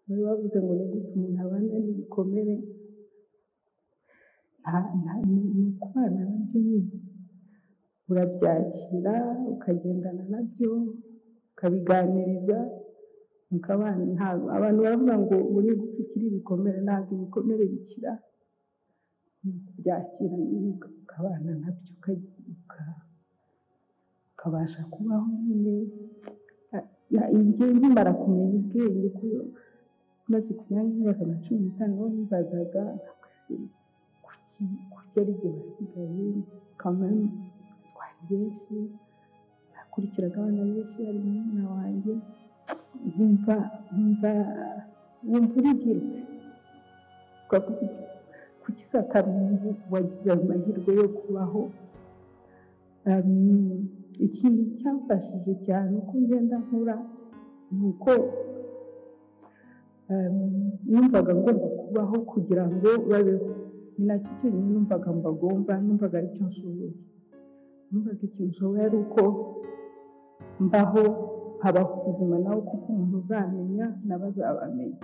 bari bavuze ngo ni gute umuntu abana n'ibikomere nta- nta- ni ni ukubana nabyo nyine urabyakira ukagendana nabyo ukabiganiriza mukabana ntabwo abantu baravuga ngo buri gupfa ukiri ibikomere ntabwo ibikomere bikira byakira nyine ukabana nabyo uka- uka- ukabasha kubaho nyine Na- na- njye nkimara kumenya ubwenge ko maze kumyanya y'imyaka nka cumi n'itanu niho nibazaga ese kuki kuki ari jye wasigaye kamani twari benshi nakurikiraga abana benshi hari murumuna wanjye nkumva nkumva nkumva uri guilty ukavuga uti kuki satarundi wagize ayo mahirwe yo kubaho Um, ikintu cyamfashije cyane uko ngenda nkura ni uko um, numvaga ngomba kubaho kugira ngo babeho ni nacyo cyonyine numvaga mbagomba numvaga aricyo nshoboye numvaga ikintu nshoboye ari uko mbaho nkabaho ubuzima nawe kuko umuntu uzamenya na bo azabamenya